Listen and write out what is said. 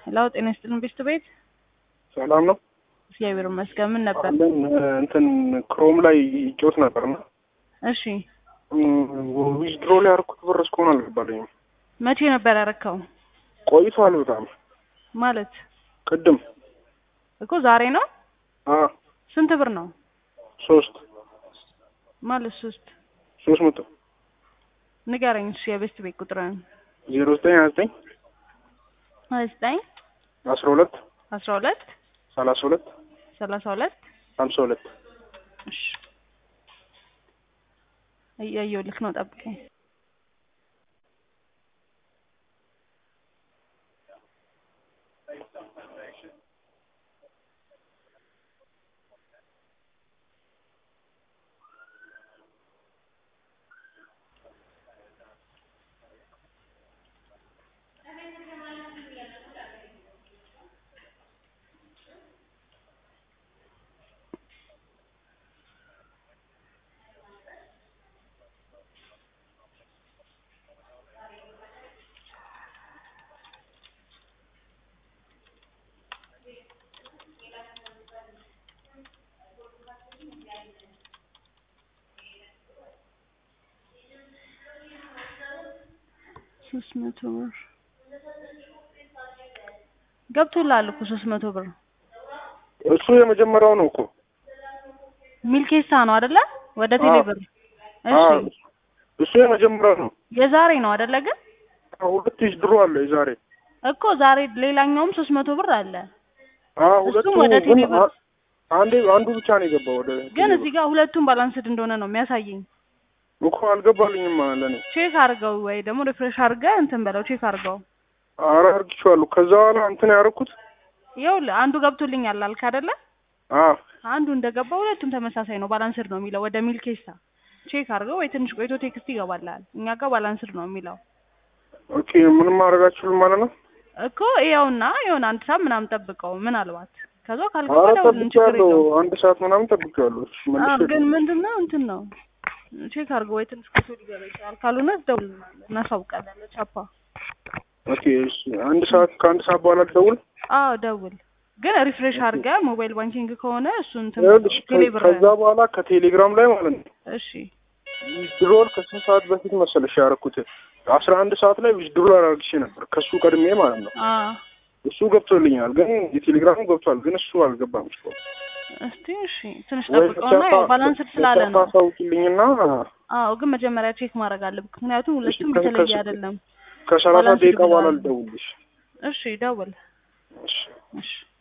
ሄሎ ጤና ይስጥልን ቤት ቤት ሰላም ነው እግዚአብሔር ይመስገን። ምን ነበር? አለን እንትን ክሮም ላይ ይጮት ነበርና እሺ ዊዝድሮ ላይ ያደረኩት ብር እስካሁን አልገባልኝም። መቼ ነበር ያረከው? ቆይቷል በጣም ማለት ቅድም እኮ ዛሬ ነው። አ ስንት ብር ነው ሶስት ማለት? ሶስት ሶስት መቶ ንገረኝ እሺ። የቤስት ቤት ቁጥርን ዜሮ ዘጠኝ ሀያ ዘጠኝ ሀያ ዘጠኝ አስራ ሁለት አስራ ሁለት ሰላሳ ሁለት ሰላሳ ሁለት ሀምሳ ሁለት እሺ እያየሁ ልክ ነው። ጠብቀኝ። ሶስት መቶ ብር ገብቶልሃል እኮ ሶስት መቶ ብር እሱ የመጀመሪያው ነው እኮ ሚልኬሳ ነው አይደለ? ወደ ቴሌ ብር አ እሺ። እሱ የመጀመሪያው ነው። የዛሬ ነው አይደለ? ግን ሁለት ዊዝድሮ አለ የዛሬ እኮ ዛሬ ሌላኛውም ሶስት መቶ ብር አለ። አ ሁለቱ እሱም ወደ ግን ቴሌ ብር አ- አንዴ አንዱ ብቻ ነው የገባው ወደ ግን ቴሌ እዚህ ጋር ሁለቱም ባላንስድ እንደሆነ ነው የሚያሳየኝ። ብር። እኮ አልገባልኝም ለኔ። ቼክ አድርገው ወይ ደግሞ ሪፍሬሽ አድርገህ እንትን በለው ቼክ አድርገው። ኧረ አድርጌዋለሁ። ከዛ በኋላ እንትን ያደረኩት ይኸውልህ አንዱ ገብቶልኛል አልክ አይደለ? አ አንዱ እንደገባ ሁለቱም ተመሳሳይ ነው፣ ባላንስድ ነው የሚለው ወደ ሚልኬሳ። ቼክ አድርገው ወይ ትንሽ ቆይቶ ቴክስት ይገባልሃል። እኛ ጋር ባላንስድ ነው የሚለው ኦኬ ምንም ማድረግ አልችልም ማለት ነው። እኮ ይኸውና የሆነ አንድ ሰዓት ምናምን ጠብቀው ምን አልባት ከዛ ካልገባ ኧረ ደውልን፣ ችግር ጠብቄዋለሁ። የለውም። አንድ ሰዓት ምናምን ጠብቄዋለሁ። እሺ አዎ መልሼ ግን ምንድን ነው እንትን ነው ቼክ አድርገው ወይ ትንሽ ቆይቶ ሊገባ ይችላል። ካልሆነ ደውልልናለን፣ እናሳውቃለን ለቻፓ። ኦኬ እሺ አንድ ሰዓት ከአንድ ሰዓት በኋላ ልደውል። አዎ ደውል። ግን ሪፍሬሽ አድርገህ ሞባይል ባንኪንግ ከሆነ እሱን እንትን ይኸውልሽ በለው፣ ቴሌ ብር ከዛ በኋላ ከቴሌግራም ላይ ማለት ነው እሺ ዊዝድሮል ከስንት ሰዓት በፊት መሰለሽ ያደረኩት? አስራ አንድ ሰዓት ላይ ዊዝድሮል አድርግሽ ነበር ከሱ ቀድሜ ማለት ነው። አዎ እሱ ገብቶልኛል፣ ግን የቴሌግራሙ ገብቷል፣ ግን እሱ አልገባም። እሱ እስቲ እሺ ትንሽ ጠብቀውና ያው ባላንስድ ስላለ ነው። ታሳውቂልኝና አዎ ግን መጀመሪያ ቼክ ማድረግ አለብህ፣ ምክንያቱም ሁለቱም ከ- የተለየ ከስ- አይደለም። ከሰላሳ ባላንስድ ደቂቃ በኋላ ብለዋል። ልደውልሽ። እሺ ደውል። እሺ እሺ